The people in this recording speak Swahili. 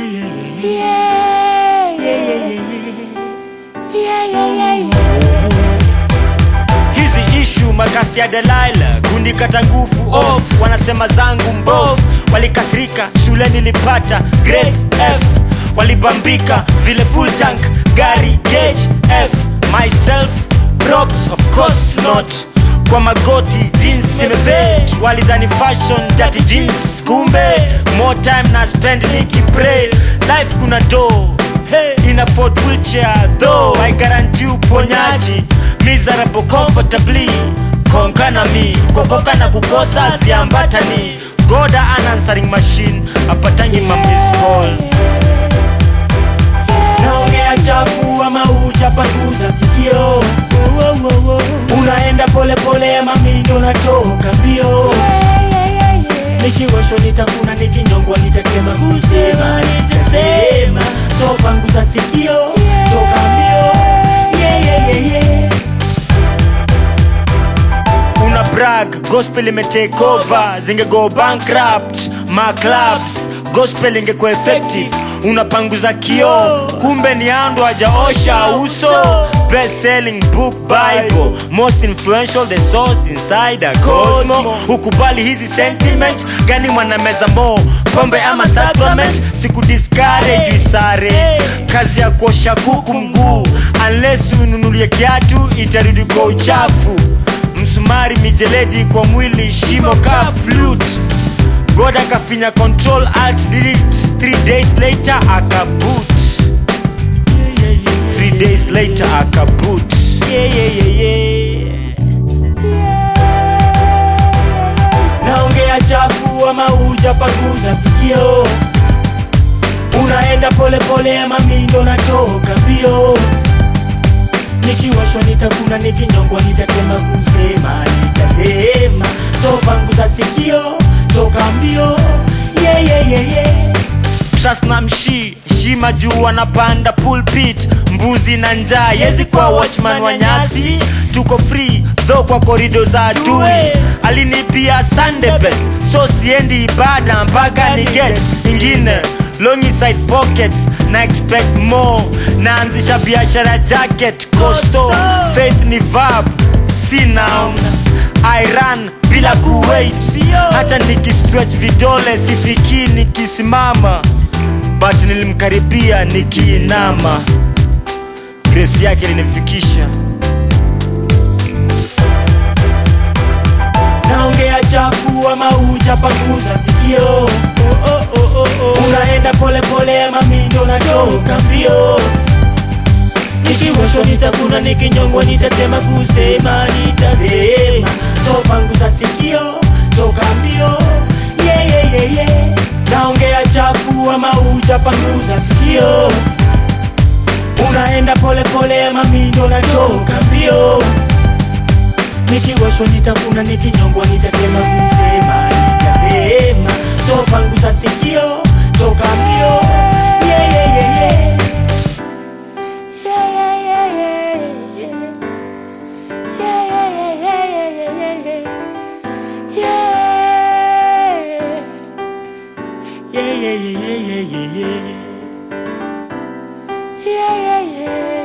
hizi ishu makasi ya Delaila kunikata nguvu off, wanasema zangu mbovu, walikasirika shule nilipata grades F, walibambika vile full tank gari gauge F, myself props of course not kwa magoti jeans imefit, walidhani fashion dirty jeans, kumbe more time na spend nikipray life kuna do Hey, in a Ford wheelchair though I guarantee uponyaji miserable comfortably konka na mi kokoka na kukosa ziambatani goda an answering machine apatangi ma miss call naongea chafu ama ujapanguza sikio unaenda polepole ama mindo natoka mbio nikiwasho nitakuna nikinyongwa nitatema kusema nitasema so panguza sikio toka mbio yeah, yeah, yeah, yeah. una brag gospel imetake over zingego bankrupt ma clubs gospel ingekuwa effective unapanguza kio kumbe ni ando hajaosha uso best selling book bible most influential the source inside a cosmo ukubali hizi sentiment gani mwanameza mo pombe ama sacrament siku discourage isare kazi ya kuosha kuku mguu unless ununulie kiatu itarudi kwa uchafu msumari mijeledi kwa mwili shimo ka flute god akafinya control alt delete three days later akaboot three days later akaboot yeah, yeah, yeah, yeah. naongea chafu ama ujapanguza sikio unaenda polepole ama mindo natoka mbio nikiwashwa nitakuna nikinyongwa nitatema kusema nitasema so panguza sikio toka mbio yeah, yeah, yeah, yeah. Trust na mshi shima juu anapanda pulpit mbuzi na njaa yezi kwa watchman wa nyasi tuko free tho kwa korido za adui alinipia sunday best so siendi ibada mpaka ni get ingine longi side pockets na expect more naanzisha biashara jacket costo faith ni verb si noun I run bila kuwait hata nikistretch vidole sifiki nikisimama but nilimkaribia nikiinama grace yake linifikisha naongea chafu ama ujapanguza sikio oh, oh, oh, oh, oh. unaenda polepole ama mindo natoka mbio nikiwashwa nitakuna nikinyongwa nitatema kusema nitasema so panguza sikio toka mbio yeah, yeah, yeah, yeah. naongea chafu ama ujapanguza sikio unaenda polepole ama mindo natoka mbio nikiwashwa nitakuna nikinyongwa nitatema kusema nitasema so panguza sikio toka mbio yeah, yeah, yeah, yeah. Yeah, yeah, yeah, yeah, yeah, yeah, yeah. Yeah, yeah, yeah.